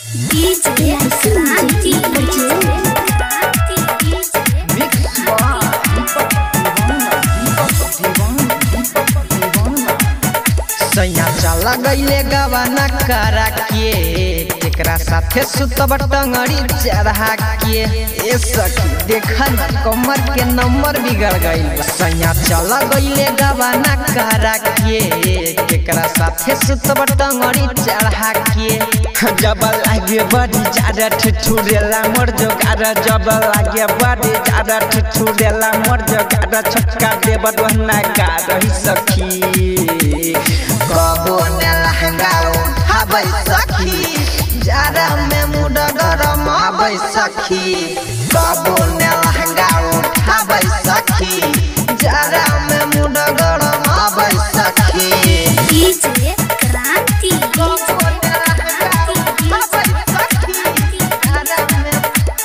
DJ Santi सैया चला गईले गवाना करा के एकरा साथे सुतब टंगड़ी चढ़ा के ए सखी देखा न कमर के नंबर बिगड़ गईल बा। सैया चला गईले गवाना करा के एकरा साथे सुतब टंगड़ी चढ़ा के जब लागे बड़ी ज्यादा ठिठुरेला मोर जोगारा जब लागे बड़ी ज्यादा ठिठुरेला मोर जोगारा छक्का देब दोहना का रही सखी कबो ने लहंगा उठाबै सखी जारा में मुड गरम आबै सखी कबो ने लहंगा उठाबै सखी जारा में मुड गरम आबै सखी DJ Kranti कबो ने लहंगा उठाबै सखी जारा में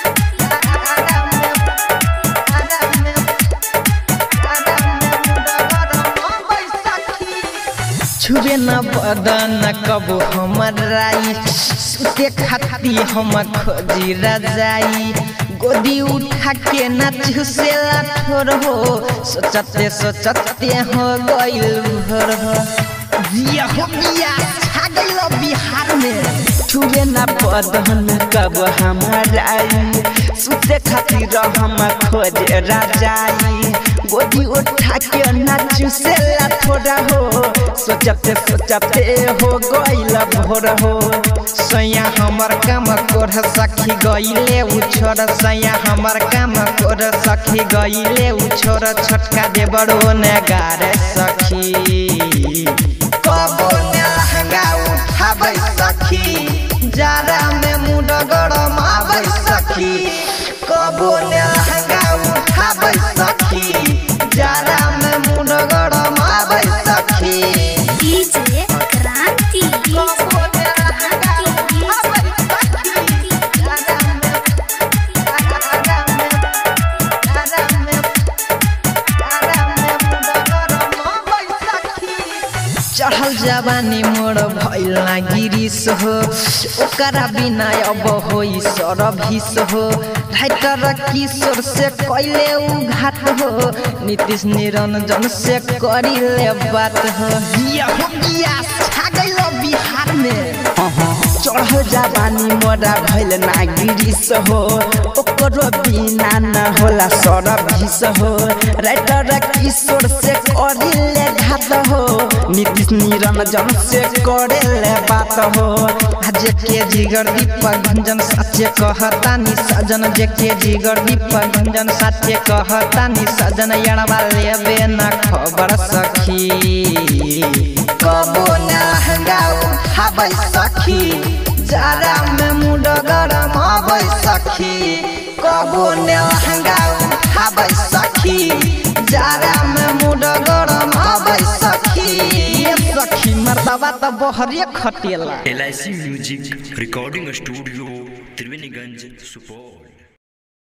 जारा में जारा में जारा में मुड गरम आबै सखी छुबे न बदन कबो हमर राई सुते खाती हम खोजी रजाई गोदी उठा के न चुसेला ठोर हो सोचते सोचते हो गइल भोर हो जिया हो बिया छा गइल बिहार में छुबे न बदन कब हमर आई सुते खातिर हम खोज रजाई गोदी उठा के नाचू से थोड़ा हो सोचते सोचते हो गइल भोर हो सैया हमर काम कर सखी गइले उ छोर सैया हमर काम कर सखी गइले उ छोर छोटका दे बड़ो ने गारे सखी कबो ने लहंगा उठाबै सखी जारा में मुड गरम आबै सखी कबो ने लहंगा उठाबै सखी जारा में मुड गरम आबै सखी DJ Kranti कबो ने लहंगा उठाबै सखी जारा में जारा में जारा में जारा में मुड गरम आबै सखी चढ़ल जवानी मोर भइल ना गिरिस हो ओकरा बिना अब होई सरभिस हो राइटर किशोर से कैले उ घाट हो नीतीश निरंजन से करिले बात हो बिया हो बिया छा गइल बिहार में चढ़ल जवानी मोरा भइल ना गिरिस हो ओकरो बिना न होला सरभिस हो राइटर किशोर से करिले घाट हो नीतीश निरंजन से करेले बात हो आज के जिगर दीपक भंजन सच्चे कहता नि सजन जे के जिगर दीपक भंजन सच्चे कहता नि सजन यड़वा लेबे न खबर सखी कबो न लहंगा उठाबै सखी जारा में मुड गरम आबै सखी कबो न लहंगा उठाबै सखी जारा में मुड गरम आबै सखी ये सखी मर्दवा त बहरे खटेला L music recording studio Triveniganj Supaul